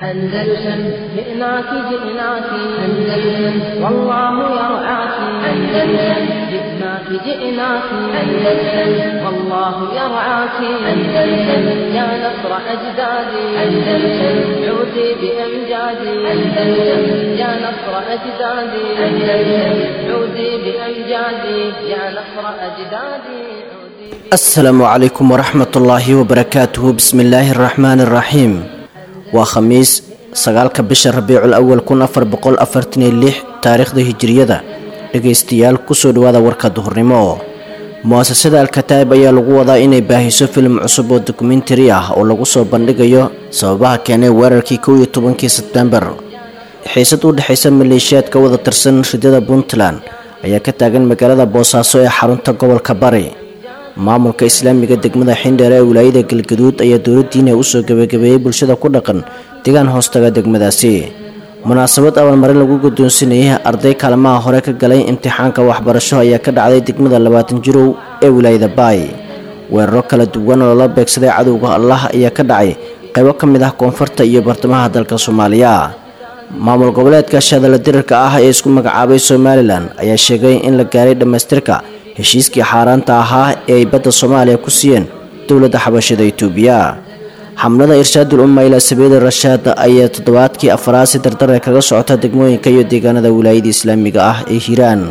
أندلسن جئناك جئناك أندلسن والله يرعاك أندلسن جئناك جئناك أندلسن والله يرعاك أندلسن يا نصر أجدادي أندلسن عودي بأمجادي أندلسن يا نصر أجدادي أندلسن عودي بأمجادي يا نصر أجدادي عودي asalaamu calaykum waraxmat ullaahi wabarakaatuhu bismi illaahi araxmaani araxiim waa khamiis sagaalka bisha rabiicul awal kun afar boqol afartan iyo lix taariikhda hijiriyada dhegaystayaal kusoo dhawaada warka duhurnimo mu-asasada alkataa'ib ayaa lagu wadaa inay baahiso filim cusub oo dokumentari ah oo lagu soo bandhigayo sababaha keenay weerarkii kow iyo tobankii sebtembar xiisad u dhexaysa maleeshiyaad ka wada tirsan ridada puntland ayaa ka taagan magaalada boosaaso ee xarunta gobolka bari maamulka islaamiga degmada xindheer ee wilaayada galgaduud ayaa dowladdiina usoo gabagabeeyey bulshada ku dhaqan deegaan hoostaga degmadaasi munaasabad abaalmarin lagu guddoonsinayay arday kaalmaha hore ka galay imtixaanka waxbarasho ayaa ka dhacday degmada labaatan jirow ee wilaayada baay weeraro kala duwan oo lala beegsaday cadowga allah ayaa ka dhacay qaybo ka mid ah koonfurta iyo bartamaha dalka soomaaliya maamul goboleedka shadala dirirka ah ee isku magacaabay somalilan ayaa sheegay in la gaaray dhammaystirka heshiiskii xaaraanta ahaa ee ay badda soomaaliya ku siiyeen dowladda xabashada itoobiya xamlada irshaadul umma ilaa sabiili rashaad ayaa toddobaadkii afaraad si dardare kaga socota degmooyinka iyo deegaanada wilaayada islaamiga ah ee hiiraan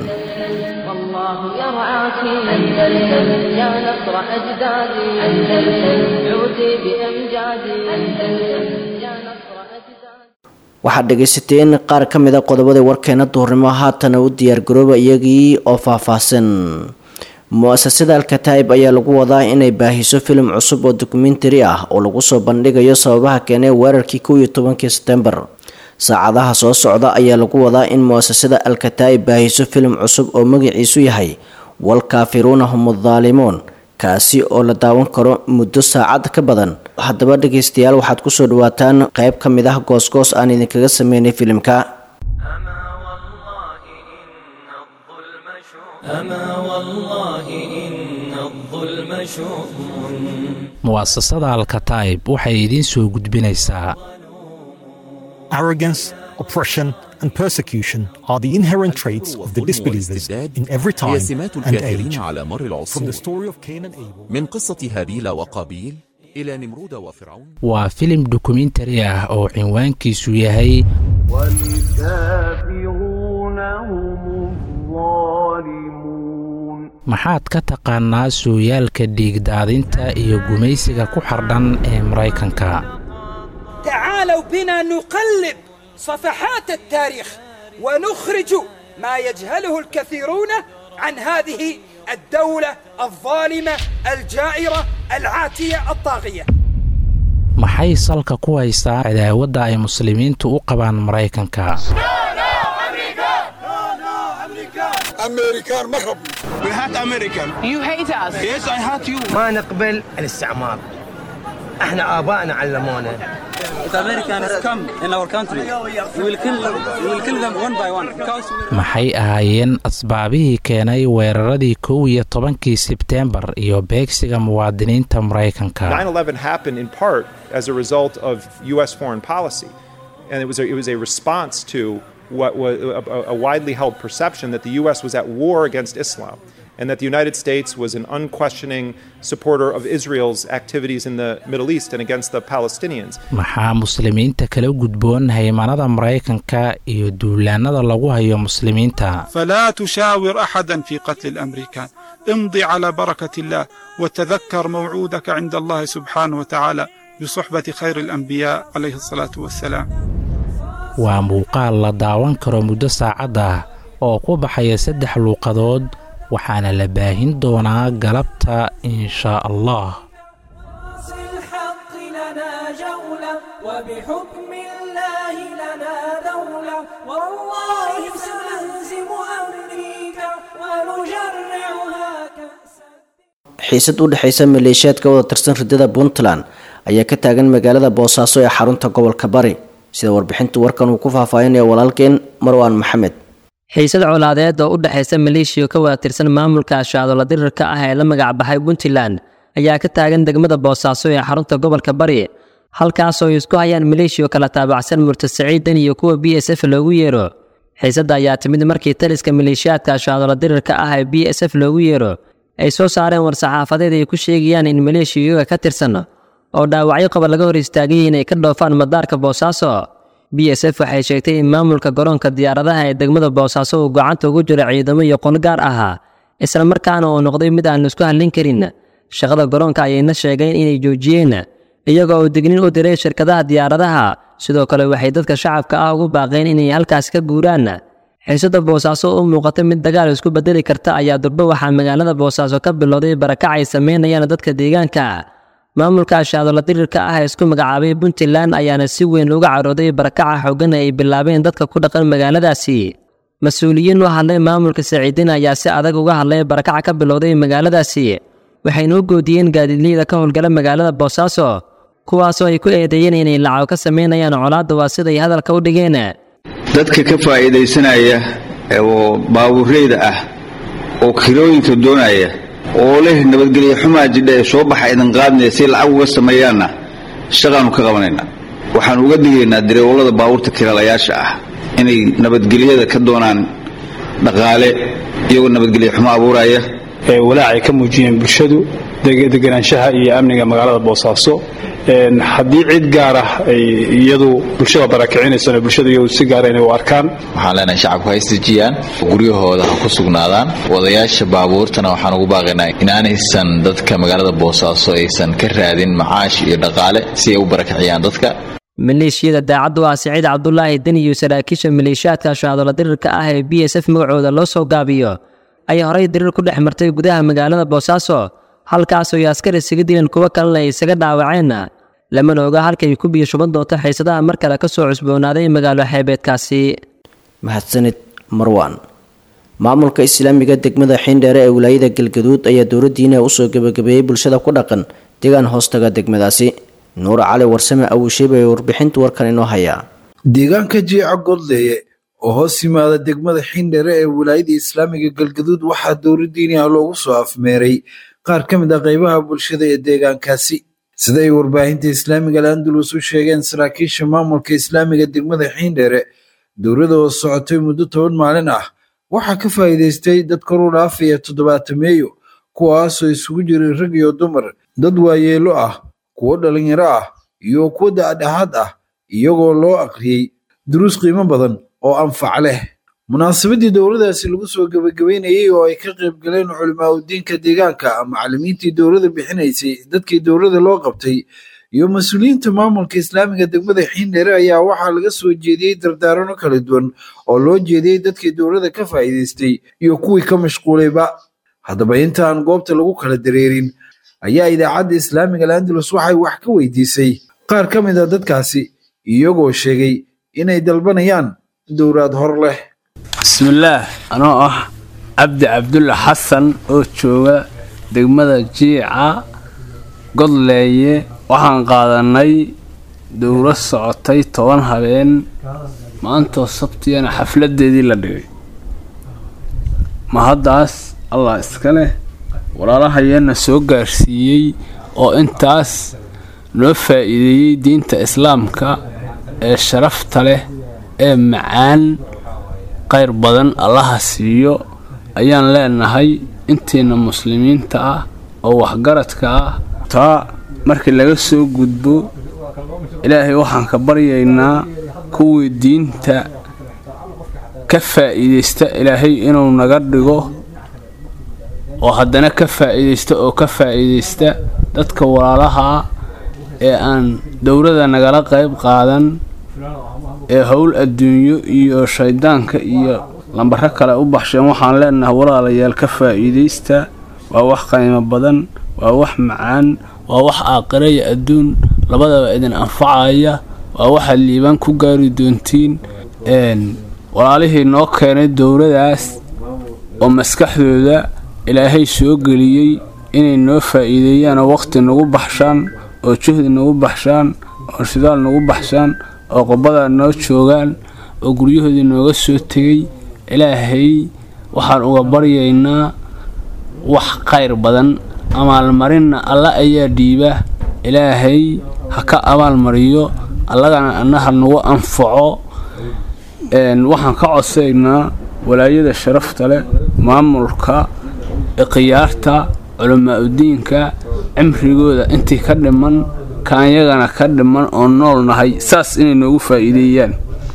والله يرعاك أندلسن يا نصر أجدادي أندلسن عودي بأمجادي أندلسن يا نصر أجدادي waxaad dhegaysateen qaar ka mid a qodobada warkeena duhurnimo haatana u diyaargarooba iyagii oo faahfaahsan mu-asasada alkataa'ib ayaa lagu wadaa inay baahiso filim cusub oo dokumentari ah oo lagu soo bandhigayo sababaha keenay weerarkii kow iyo tobankii sebtembar saacadaha soo socda ayaa lagu wadaa in mu-asasada alkataa'ib baahiso filim cusub oo magaciisu yahay walkaafiruuna hum addaalimuun kaasi oo la daawan karo muddo saacad ka badan haddaba dhegaystayaal waxaad kusoo dhawaataan qayb ka mid ah goosgoos aan idinkaga sameynay filimka أما والله إن الظلم شؤم mu'asasada alkataa'ib waxay idiin soo gudbinaysaa Arrogance, oppression, and persecution are the inherent traits of the disbelievers in every time هي سمات and الكافرين age. على مر From the العصور story of Cain and Abel من قصة هابيل وقابيل إلى نمرود وفرعون waa filim dokumentari ah oo cinwaankiisu yahay والكافرون هم الظالمون maxaad ka taqaanaa sooyaalka dhiigdaadinta iyo gumaysiga ku xardhan ee maraykanka تعالوا بنا نقلب صفحات التاريخ ونخرج ما يجهله الكثيرون عن هذه الدولة الظالمة الجائرة العاتية الطاغية maxay salka ku haysaa cadaawadda ay muslimiintu u qabaan maraykanka ما نقبل الاستعمار احنا ابائنا علمونا maxay ahaayeen asbaabihii keenay weeraradii kow iyo tobankii sebteembar iyo beegsiga muwaadiniinta maraykanka 9/11 happened in part as a result of U.S. foreign policy, and it was a, it was a response to what was a, a widely held perception that the U.S. was at war against Islam, and that the United States was an unquestioning supporter of Israel's activities in the Middle East and against the Palestinians. maxaa muslimiinta kala gudboon haymanada maraykanka iyo duulaanada lagu hayo muslimiinta فلا تشاور احدا في قتل الامريكان امضي على بركه الله وتذكر موعودك عند الله سبحانه وتعالى بصحبه خير الانبياء عليه الصلاه والسلام waa muuqaal la daawan karo muddo saacad ah oo ku baxaya saddex luuqadood waxaana la baahin doonaa galabta inshaa allah الحق لنا جولة وبحكم الله لنا دولة والله سنهزم أمريكا ونجرعها كأسا xiisad u dhexaysa maleeshiyaad ka wada tirsan ridada puntland ayaa ka taagan magaalada boosaaso ee xarunta gobolka bari sida warbixinta warkan uu ku faahfaahinaya walaalkeen marwaan maxamed xiisad colaadeed oo u dhexaysa maleeshiya ka wada tirsan maamulka ashacdola dirirka ah ee la magacbaxay puntland ayaa ka taagan degmada boosaaso ee xarunta gobolka bari halkaasoo ay isku hayaan maleeshiya kala taabacsan murtad saciidan iyo kuwa b s f loogu yeero xiisadda ayaa timid markii taliska maleeshiyaadka ashaadola dirirka ah ee b s f loogu yeero ay soo saareen war-saxaafadeed ay ku sheegayaan in maleeshiya iyaga ka tirsan oo dhaawacyo qaba laga hor istaagay inay ka dhoofaan madaarka boosaaso b s f waxay sheegtay in maamulka garoonka diyaaradaha ee degmada boosaaso uu gacanta ugu jiro ciidamo iyo qon gaar ahaa isla markaana uu noqday mid aan laisku hallin karin shaqada garoonka ayayna sheegeen inay joojiyeen iyagoo uu dignin u diray shirkadaha diyaaradaha sidoo kale waxay dadka shacabka ah ugu baaqeen inay halkaasi ka guuraan xiisada boosaaso u muuqata mid dagaal isku bedeli karta ayaa durbo waxaa magaalada boosaaso ka bilowday barakac ay sameynayaan dadka deegaanka maamulka ashaadola dirirka ah ee isku magacaabay puntland ayaana si weyn uga carooday barakaca xoogan ay bilaabeen dadka ku dhaqan magaaladaasi mas-uuliyiin u hadlay maamulka saciidin ayaa si adag uga hadlay barakaca ka bilowday magaaladaasi waxayna u goodiyeen gaadiidleyda ka howlgala magaalada boosaaso kuwaasoo ay ku eedeeyeen inay lacago ka sameynayaan colaadda waa siday hadalka u dhigeen dadka ka faa'iidaysanaya oo baabuureyda ah oo kirooyinka doonaya oo leh nabadgelyo xumaa jidha ee soo baxa idin qaadnaya si lacag uga sameeyaanna shaqaannu ka qabanaynaa waxaannu uga digaynaa dareewallada baabuurta kiralayaasha ah inay nabadgelyada ka doonaan dhaqaale iyagoo nabadgelyo xumo abuuraya walaacay ka muujiyeen bulshadu deganaanshaha iyo amniga magaalada boosaaso haddii cid gaar ah ay iyadu bulshada barakicinaysana bulshada iyadu si gaara inay u arkaan waxaan leenahay shacabku ha isdejiyaan guryahooda ha ku sugnaadaan wadayaasha baabuurtana waxaan ugu baaqaynaa inaanaysan dadka magaalada boosaaso aysan ka raadin macaash iyo dhaqaale si ay u barakiciyaan dadka maleeshiyada daacaddu ah siciid cabdulaahi deni iyo saraakiisha maleeshiyaadka ashaadola dirirka ah ee b s f magacooda loo soo gaabiyo ayaa horay dirir ku dhex martay gudaha magaalada boosaaso halkaasoo ay askar isaga dileen kuwo kalena ay isaga dhaawaceen lamana oga halkay ku biyo shuban doonto xiisadaha mar kale ka soo cusboonaaday magaalo xeebeedkaasi mahadsanid marwan maamulka islaamiga degmada xiindheere ee wilaayada galgaduud ayaa dowladdiina usoo gebagabeeyey bulshada ku dhaqan deegaan hoostaga degmadaasi nuur cali warsame awuusheeb ee warbixinta warkan inoo hayaa deegaanka jiica godleeye oo hoos yimaada degmada xiindheere ee wilaayada islaamiga galgaduud waxaa dowladdiiniha loogu soo afmeeray qaar ka mid ah qaybaha bulshada ee deegaankaasi sida ay warbaahinta islaamiga al-andalus u sheegeen saraakiisha maamulka islaamiga degmada xiindheere dowladda oo socotay muddo toban maalin ah waxaa ka faa'iidaystay dad koru dhaafaya toddobaatameeyo kuwaasoo isugu jiray rag iyo dumar dad waayeelo ah kuwo dhalinyaro ah iyo kuwo da'dhaxaad ah iyagoo loo aqriyey duruus qiimo badan oo anfac leh munaasabadii dowladaasi lagu soo gebagabeynayey oo ay ka qayb galeen culimaa udiinka deegaanka macallimiintii dowladda bixinaysay dadkii dowladda loo qabtay iyo mas-uuliyiinta maamulka islaamiga degmada xiindheere ayaa waxaa laga soo jeediyey dardaarano kala duwan oo loo jeediyey dadkii dowladda ka faa'iidaystay iyo kuwii ka mashquulayba haddaba inta aan goobta lagu kala dareerin ayaa idaacadda islaamiga al-andalus waxay wax ka weydiisay qaar ka mid a dadkaasi iyagoo sheegay inay dalbanayaan dowlaad hor leh bismillaah anoo ah cabdi cabdulla xasan oo jooga degmada jiica godleeye waxaan qaadanay dowlad socotay toban habeen maantoo sabtiyana xafladeedii la dhigay ma haddaas allah iska leh walaalahayeena soo gaarsiiyey oo intaas noo faa'iideeyey diinta islaamka ee sharafta leh ee macaan qayr badan allaha siiyo ayaan leenahay intiina muslimiinta ah oo waxgaradka ah taa markii laga soo gudbo ilaahay waxaan ka baryaynaa kuwii diinta ka faa'iidaysta ilaahay inuu naga dhigo oo haddana ka faa'iidaysta oo ka faa'iidaysta dadka walaalaha ee aan dowladda nagala qayb qaadan ee howl adduunyo iyo shayddaanka iyo lambaro kale u baxsheen waxaan leenahay walaalayaal ka faa'iidaysta waa wax qiimo badan waa wax macaan waa wax aakhira iyo adduun labadaba idin anfacaya waa waxaad liibaan ku gaari doontiin walaalihii noo keenay dowladaas oo maskaxdooda ilaahay soo geliyey inay noo faa'iideeyaan oo waqhti nagu baxshaan oo juhdi nagu baxshaan oo shidaal nagu baxshaan oo qobada noo joogaan oo guryahoodii nooga soo tegay ilaahay waxaan uga baryaynaa wax khayr badan amaalmarinna alla ayaa dhiiba ilaahay ha ka abaalmariyo allagana annaha nagu anfaco waxaan ka codsaynaa walaayada sharafta leh maamulka khiyaarta culamaauddiinka cimrigooda intii ka dhiman kaanyagana ka dhiman oo nool nahay saas inay noogu faa'iideeyaan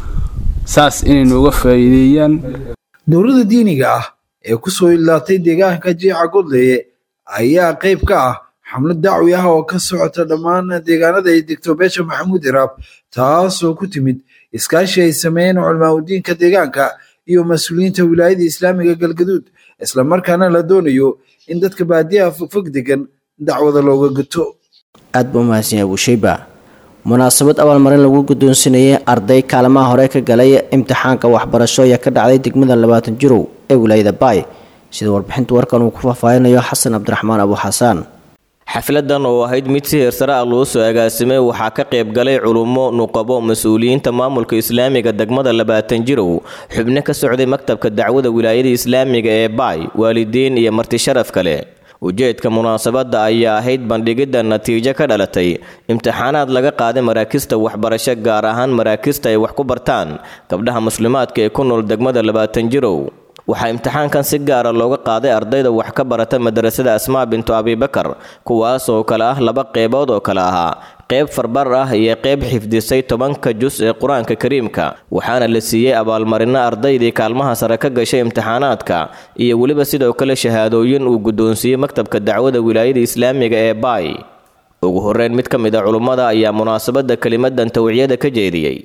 saas inay nooga faa'iideeyaan dowladda diiniga ah ee ku soo ilaatay deegaanka jiica godleeye ayaa qayb ka ah xamlad dacwi ah oo ka socota dhammaan deegaanada ay degto beesha maxamuud iraab taasoo ku timid iskaashi ay sameeyeen culamaauddiinka deegaanka iyo mas-uuliyiinta wilaayada islaamiga galgaduud islamarkaana la doonayo in dadka baadiyaha fogfog degan dacwada looga guto aad buu umahadsan yahay buushayba munaasabad abaalmarin lagu guddoonsinayay arday kaalmaha hore ka galay imtixaanka waxbarasho ayaa ka dhacday degmada labaatan jirow ee wilaayada baay sida warbixinta warkan uu ku faahfaahinayo xasan cabdiraxmaan abu xasaan xafladan oo ahayd mid si heersare ah loo soo agaasimay waxaa ka qayb galay culummo nuqabo mas-uuliyiinta maamulka islaamiga degmada labaatan jirow xubno ka socday maktabka dacwada wilaayada islaamiga ee baay waalidiin iyo marti sharaf kale ujeedka munaasabadda ayaa ahayd bandhigidda natiijo ka dhalatay imtixaanaad laga qaaday maraakista waxbarasho gaar ahaan maraakista ay wax ku bartaan gabdhaha muslimaadka ee ku nool degmada labaatan jirow waxaa imtixaankan si gaara looga qaaday ardayda wax ka barata madrasada asmaa bintu abibakar kuwaas oo kale ah laba qeybood oo kale ahaa qeyb farbar ah iyo qeyb xifdisay tobanka jus ee qur-aanka kariimka waxaana la siiyey abaalmarino ardaydii kaalmaha sare ka gashay imtixaanaadka iyo weliba sidoo kale shahaadooyin uu guddoonsiiyey maktabka dacwada wilaayada islaamiga ee baay ugu horeyn mid ka mid a culummada ayaa munaasabadda kelimadan tawciyada ka jeediyey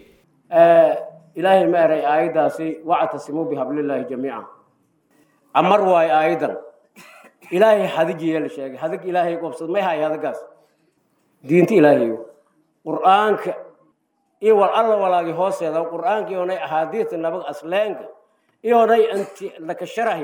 ilaahay ma eray aayaddaasi wactasimuu bihablillaahi jamiica amar waayo aayaddan ilaahay hadigiiya la sheegay hadig ilaahay qobsad may hay hadagaas diinta ilaahayo qur'aanka iyo wal alla walaagi hooseeda qur'aanka iyonay axaadiista nabag asleenka iyonay inti laka sharahi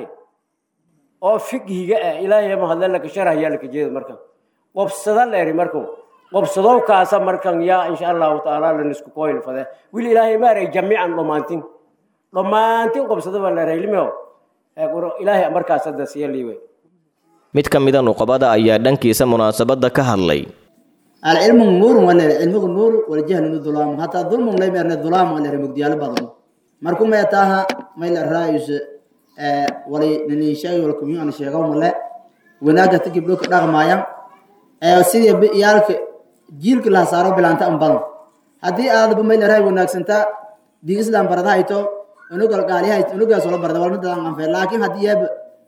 oo fiqhiga ah ilaahay mahadle laka sharahiyaa laka jeeda markan qobsada leeri markan qobsadow kaasa markan yaa insha allahu tacaala lanisku koyl fade wili ilaahay maaray jamiican dhammaantin dhammaantin qobsada baa leeray limeo ilaahay markaas hadda siya liiwe mid ka mida nuqabada ayaa dhankiisa munaasabadda ka hadlay العلم نور ولا العلم نور والجهل ظلام حتى ظلم لا يمر ظلام ولا رمجديال بدن مركم يتاها ما إلا الرئيس ولي نني شيء ولا كمية أنا شيء قوم لا وناجا تجيب لك رقم مايا سيدي يالك جيل كلها صاروا بلانتا أم بدن هذه هذا بما إلا رأي وناك سنتا دي إسلام بردا هيتو إنه قال قال هاي إنه قال سولا بردا ولا نتلا عن فعل لكن هذه يب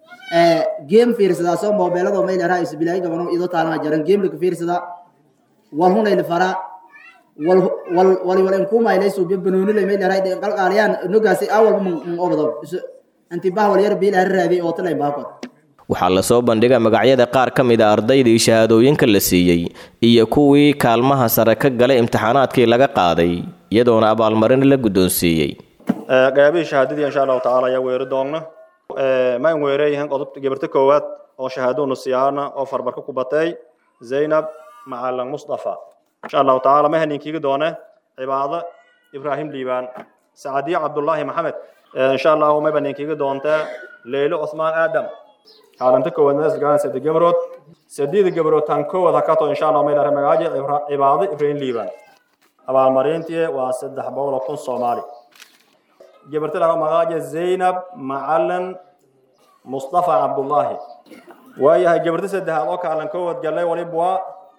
جيم فيرسدا سو موبايل ده ما إلا رئيس بلاي كمان إذا تعلم جرن جيم لك فيرسدا walhunay lafara wal wal wal wal kuma ilay soo bibnooni lay meel raay qal qaaliyaan nugaasi awal mun obado anti bah wal yar bil raadi oo talay baaqo waxaa lasoo bandhigay magacyada qaar ka mid a ardaydii shahaadooyinka la siiyey iyo kuwii kaalmaha sare ka galay imtixaanaadkii laga qaaday iyadoona abaalmarin la guddoonsiiyey qaybihii shahaadadii insha allahu tacaala ayaa weeri doonna ma in weereeyahan qodobta gabarta koowaad oo shahaadonu siyaana oo farbarka ku batay zaynab macalin mustafa insha allahu tacaala ma haninkiigi doone cibaado ibraahim liibaan sacadiyo cabdullaahi maxamed insha allahu may baninkiigi doontaa leylo cusmaan aadam kaalinta koowaad nasgaan saddex gabrood saddeed gabrood tan koowaad hakato insha allah may dhare magaaji cibaado ibraahim liibaan abaalmarintii waa saddex boqol oo kun soomaali gabarta laga magaaji zaynab macalin mustafa cabdullaahi waayahay gabarta saddexaad oo kaalin koowaad galay waliba waa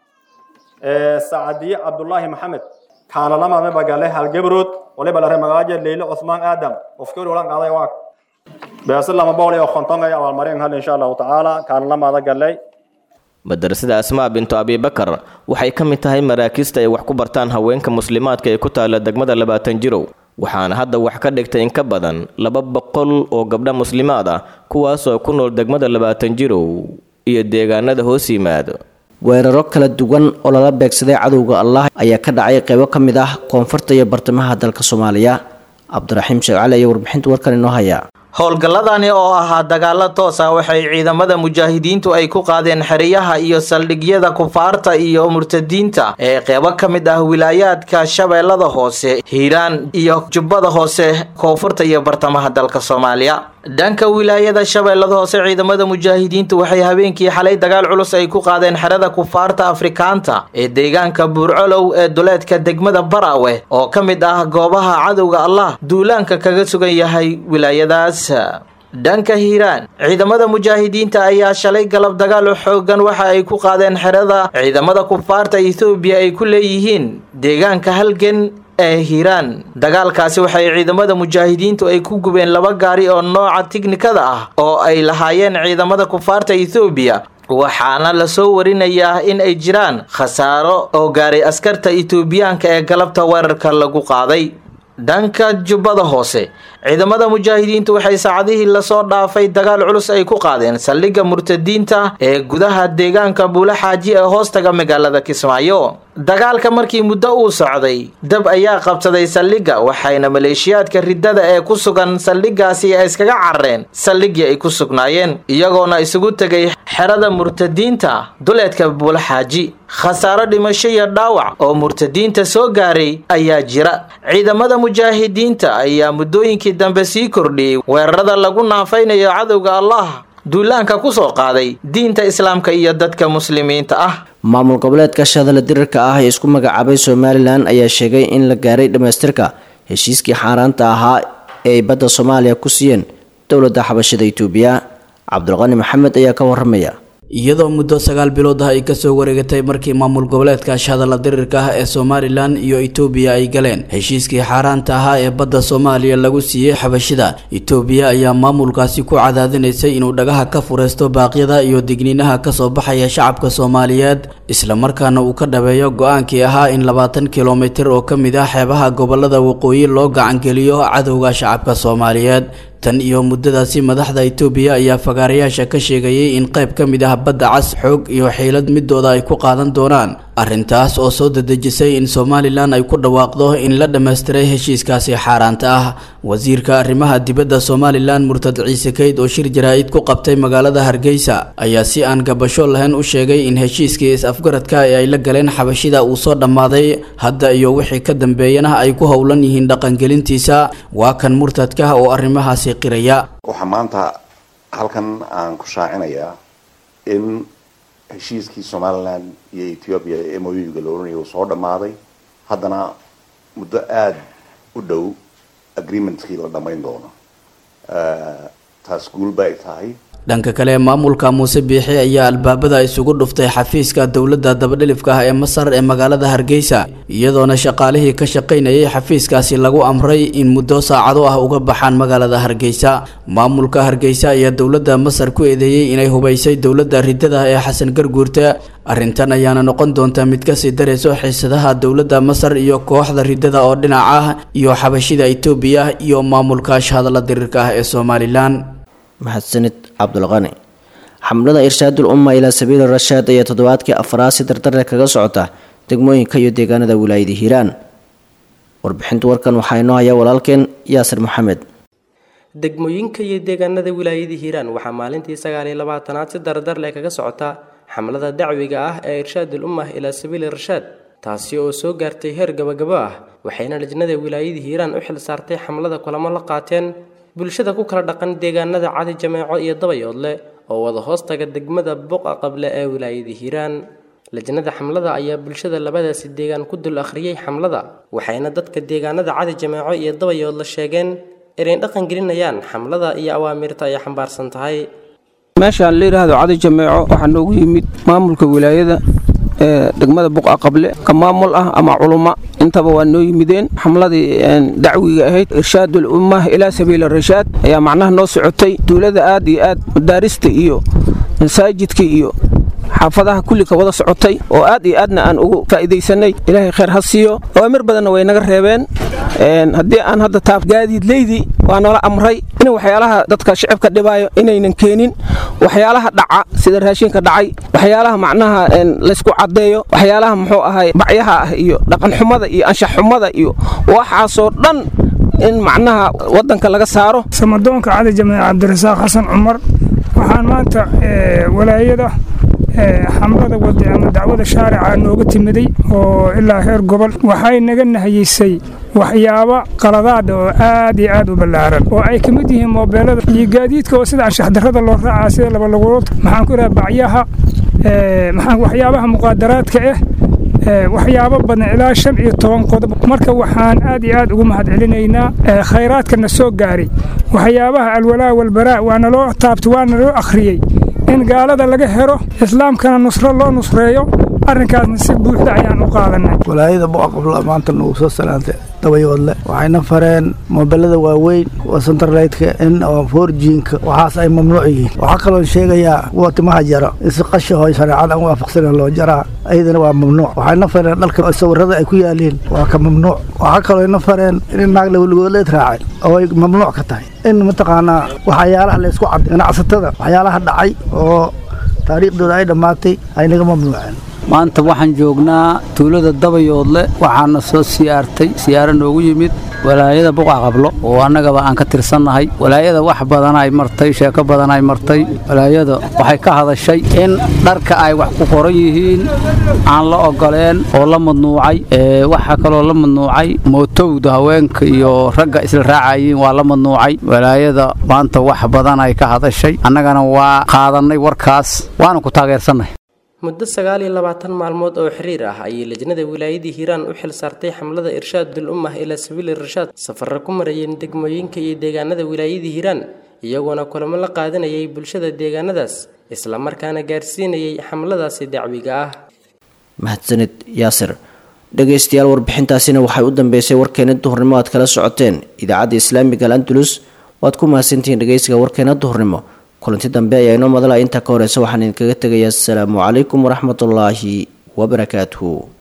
sacadiye cabdullaahi maxamed kaalalama bagale hal gabrood waliba lare magaaje leyle cusmaan aadam qofkii olan qaaday waa beesa lama boqol iyo konton ay abaalmarin hal insha allahu tacaala kaalalamaada galay madrasada asmaa bintu abibakar waxay ka mid tahay maraakista ay wax ku bartaan haweenka muslimaadka ee ku taala degmada labaatan jirow waxaana hadda wax ka dhigtay in ka badan laba boqol oo gabdha muslimaad ah kuwaasoo ku nool degmada labaatan jirow iyo deegaanada hoos yimaado weeraro kala duwan oo lala beegsaday cadowga allah ayaa ka dhacay qaybo ka mid ah koonfurta iyo bartamaha dalka soomaaliya cabdiraxiim sheekh cali ayaa warbixinta warkan inoo haya howlgalladani oo ahaa dagaalo toos ah waxay ciidamada mujaahidiintu ay ku qaadeen xeriyaha iyo saldhigyada kufaarta iyo murtadiinta ee qeybo ka mid ah wilaayaadka shabeellada hoose hiiraan iyo jubbada hoose koonfurta iyo bartamaha dalka soomaaliya dhanka wilaayada shabeellada hoose ciidamada mujaahidiintu waxay habeenkii xalay dagaal culus ay ku qaadeen xerada kufaarta afrikaanta ee deegaanka buurcolow ee duleedka degmada baraawe oo ka mid ah goobaha cadowga allah duulaanka kaga sugan yahay wilaayadaas dhanka hiiraan ciidamada mujaahidiinta ayaa shalay galab dagaal xoogan waxa ay ku qaadeen xerada ciidamada kufaarta ethoobiya ay ku leeyihiin deegaanka halgan ee hiiraan dagaalkaasi waxay ciidamada mujaahidiintu ay ku gubeen laba gaari oo nooca tiknikada ah oo ay lahaayeen ciidamada kufaarta ethoobiya waxaana lasoo warinayaa in ay jiraan khasaaro oo gaaray askarta etoobiyaanka ee galabta weerarka lagu qaaday dhanka jubbada hoose ciidamada mujaahidiintu waxay saacadihii lasoo dhaafay dagaal culus ay ku qaadeen saldhigga murtadiinta ee gudaha deegaanka buula xaaji ee hoostaga magaalada kismaayo dagaalka markii muddo uu socday dab ayaa qabsaday saldhigga waxayna maleeshiyaadka riddada ee ku sugan saldhiggaasi ay iskaga carareen saldhiggii ay ku sugnaayeen iyagoona isugu tegay xerada murtadiinta duleedka buula xaaji khasaaro dhimasho iyo dhaawac oo murtadiinta soo gaaray ayaa jira ciidamada mujaahidiinta ayaa muddooyinkii dambe sii kordhiyey weerarada lagu naafaynayo cadowga allah duulaanka ku soo qaaday diinta islaamka iyo dadka muslimiinta ah maamul goboleedka shadala dirirka ah ee isku magacaabay somalilan ayaa sheegay in la gaaray dhammaystirka heshiiskii xaaraanta ahaa ee ay badda soomaaliya ku siiyeen dowladda xabashada itoobiya cabdulqani maxamed ayaa ka waramaya iyadoo muddo sagaal bilood ah ay kasoo wareegatay markii maamul goboleedka shadala dirirka ah ee somalilan iyo itoobiya ay galeen heshiiskii xaaraanta ahaa ee badda soomaaliya lagu siiyey xabashida itoobiya ayaa maamulkaasi ku cadaadinaysay inuu dhagaha ka fureysto baaqyada iyo digniinaha kasoo baxaya shacabka soomaaliyeed islamarkaana uu ka dhabeeyo go-aankii ahaa in labaatan kilomitir oo ka mid ah xeebaha gobolada waqooyi loo gacangeliyo cadowga shacabka soomaaliyeed tan iyo muddadaasi madaxda itoobiya ayaa fagaarayaasha ka sheegayay in qayb ka mid ah badda cas xoog iyo xiilad midooda ay ku qaadan doonaan arrintaas oo soo dadejisay in somalilan ay ku dhawaaqdo in la dhammaystiray heshiiskaasi xaaraanta ah wasiirka arrimaha dibadda somalilan murtad ciise kayd oo shir jaraa'id ku qabtay magaalada hargeysa ayaa si aan gabasho lahayn u sheegay in heshiiskii is-afgaradka ee ay la galeen xabashida uu soo dhammaaday hadda iyo wixii ka dambeeyana ay ku howlan yihiin dhaqangelintiisa waa kan murtadka oo arrimahaasi qiraya waxaa maanta halkan aan ku shaacinayaa in heshiiskii somalilan iyo ethoobia ee moyuga la oranaya uu soo dhammaaday haddana muddo aada u dhow agreementkii la dhammayn doono taas guulba ay tahay dhanka kale maamulka muuse biixi ayaa albaabada isugu dhuftay xafiiska dowladda dabadhilifka ah ee masar ee magaalada hargeysa iyadoona shaqaalihii ka shaqaynayay xafiiskaasi lagu amray in muddo saacado ah uga baxaan magaalada hargeysa maamulka hargeysa ayaa dowladda masar ku eedeeyey inay hubaysay dowladda riddada ee xasan garguurta arrintan ayaana noqon doonta mid kasii darayso xiisadaha dowladda masar iyo kooxda riddada oo dhinac ah iyo xabashida itoobiya iyo maamulka shahadala diriirka ah ee somalilan mahadsanid cabdulqani xamlada irshaadul umma ilaa sabiili rashaad ayaa toddobaadkii afraad si dardarle kaga socota degmooyinka iyo deegaanada wilaayada hiiraan warbixinta warkan waxaa inoo haya walaalkeen yaasir maxamed degmooyinka iyo deegaanada wilaayada hiiraan waxaa maalintii sagaaliyo labaatanaad si dardarle kaga socota xamlada dacwiga ah ee irshaadul ummah ilaa sabiili rashaad taasi oo soo gaartay heer gabagabo ah waxayna lajnada wilaayada hiiraan u xil saartay xamlada kulamo la qaateen bulshada ku kala dhaqan deegaanada cadi jameeco iyo dabayoodle oo wada hoostaga degmada buqa qable ee wilaayada hiiraan lajnada xamlada ayaa bulshada labadaasi deegaan ku dul akhriyey xamlada waxayna dadka deegaanada cadi jameeco iyo dabayoodle sheegeen inay dhaqan gelinayaan xamlada iyo awaamirta ay xambaarsan tahay meeshaan la yidhaahdo cadi jameeco waxaa noogu yimid maamulka wilaayada ee degmada buqa qable ka maamul ah ama culummo intaba waa noo yimideen xamladii dacwiga ahayd irshaadul ummah ilaa sabiili rashaad ayaa macnaha noo socotay duulada aad iyo aad madaarista iyo masaajidka iyo xaafadaha kulli ka wada socotay oo aad iyo aadna aan ugu faa'iidaysanay ilaahay khayr ha siiyo awaamir badanna way naga reebeen haddii aan hadda taab gaadiidleydii waa noola amray in waxyaalaha dadka shicibka dhibaayo inaynan keenin waxyaalaha dhaca sida raashinka dhacay waxyaalaha macnaha laysku caddeeyo waxyaalaha muxuu ahay bacyaha ah iyo dhaqanxumada iyo anshaxxumada iyo waxaasoo dhan in macnaha waddanka laga saaro samadoonka cali jameec cabdirasaaq xasan cumar waxaan maanta walaayada xamlada wadi ama dacwada shaarica nooga timiday oo ilaa heer gobol waxay naga nahayisay waxyaabo qaladaada oo aad iyo aad u ballaaran oo ay ka mid yihiin moobeelada iyo gaadiidka oo sida anshaxdarrada loo raacaa sida labalugulood maxaan ku idhaha bacyaha maxaan waxyaabaha muqaadaraadka ah waxyaabo badan ilaa shan iyo toban qodob marka waxaan aad iyo aad ugu mahadcelinaynaa khayraadka na soo gaaray waxyaabaha alwalaa walbaraa waa naloo taabtay waa naloo akhriyey in gaalada laga helo islaamkana nusro loo nusreeyo arrinkaasna si buuxda ayaan u qaadanay walaayada boqaqabla maanta nagu soo salaantay dabayoodle waxayna fareen moobelada waaweyn oo centerlightka in oo forjiinka waxaas ay mamnuuc yihiin waxaa kaloo sheegayaa kuwa timaha jara in si qashaho shareecada aan waafaqsanen loo jaraa ayadana waa mamnuuc waxayna fareen dhalka sawirada ay ku yaaliin waa ka mamnuuc waxaa kaloo ina fareen in naag laweligoodleed raacay oo ay mamnuuc ka tahay in mataqaanaa waxyaalaha laysku cadday ganacsatada waxyaalaha dhacay oo taariikhdooda ay dhammaatay ay naga mamnuuceen maanta waxaan joognaa tuulada dabayoodle waxaana soo siyaartay siyaaro noogu yimid walaayada buqa qablo oo annagaba aan ka tirsannahay walaayada wax badan ay martay sheeko badan ay martay walaayada waxay ka hadashay in dharka ay wax ku qoran yihiin aan la ogoleen oo la madnuucay waxaa kaloo la madnuucay mootowda haweenka iyo ragga isla raacayiin waa la madnuucay walaayada maanta wax badan ay ka hadashay annagana waa qaadannay warkaas waana ku taageersannahay muddo sagaal iyo labaatan maalmood oo xiriir ah ayay lajnada wilaayadii hiiraan u xil saartay xamlada irshaadul ummah ilaa sabiili irshaad safarra ku marayeen degmooyinka iyo deegaanada wilaayadii hiiraan iyagoona kulamo la qaadanayay bulshada deegaanadaas islamarkaana gaarsiinayay xamladaasi dacwiga ah mahadsanid yaasir dhegaystayaal warbixintaasina waxay u dambeysay warkeena duhurnimo aad kala socoteen idaacadda islaamiga al andalus waad ku mahadsantihiin dhegaysiga warkeena duhurnimo kulanti dambe ayaa inoo madala intaa ka horeysa waxaan idinkaga tegayaa asalaamu calaykum waraxmatullaahi wabarakaatuhu